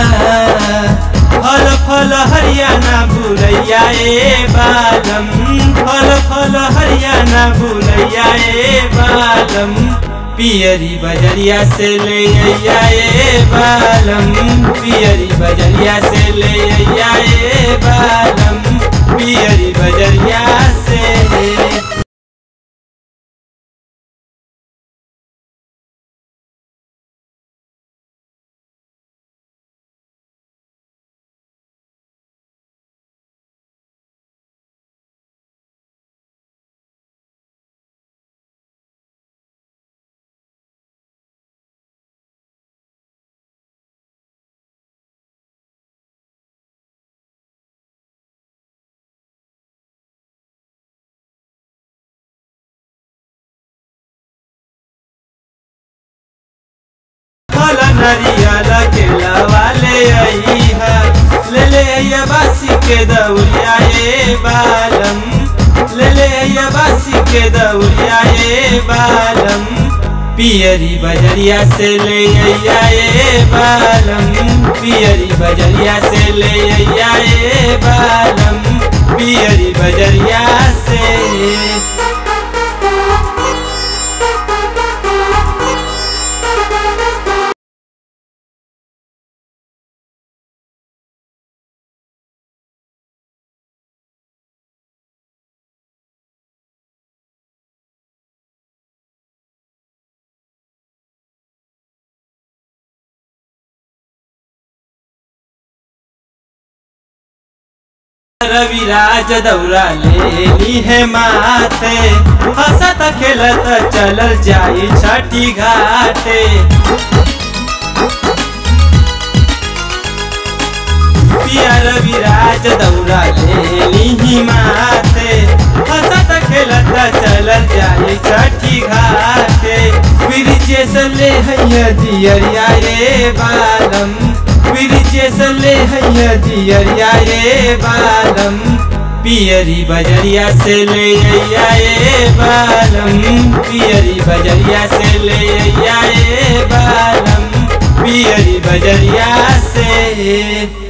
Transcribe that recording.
फल फल हरियाणा बुलैया ए बालम फल फल हरियाणा बुलैया ए बालम पियरी बजरिया से ले अइया ए बालम पियरी बजरिया से ले अइया ए बालम पियरी बजरिया से फल नरियल के लवाले अइहा ले ले अइया बासी के दौरिया ए बालम ले ले अइया बासी के दौरिया ए बालम पियरी बजरिया से ले अइया ए बालम पियरी बजरिया से ले अइया ए बालम पियरी बजरिया से रविराज दौरा ले ली है माथे हंसत खेलत चलल जाई छठी घाटे पिया रविराज दौरा ले ली माथे हंसत खेलत चलल जाई छठी घाटे ब्रिजे से ले हैया दियरिया रे बालम ब्रिजे से ले हैया दियरिया रे बालम पियरी बजरिया से ले अइया ए बालम पियरी बजरिया से ले अइया ए बालम पियरी बजरिया से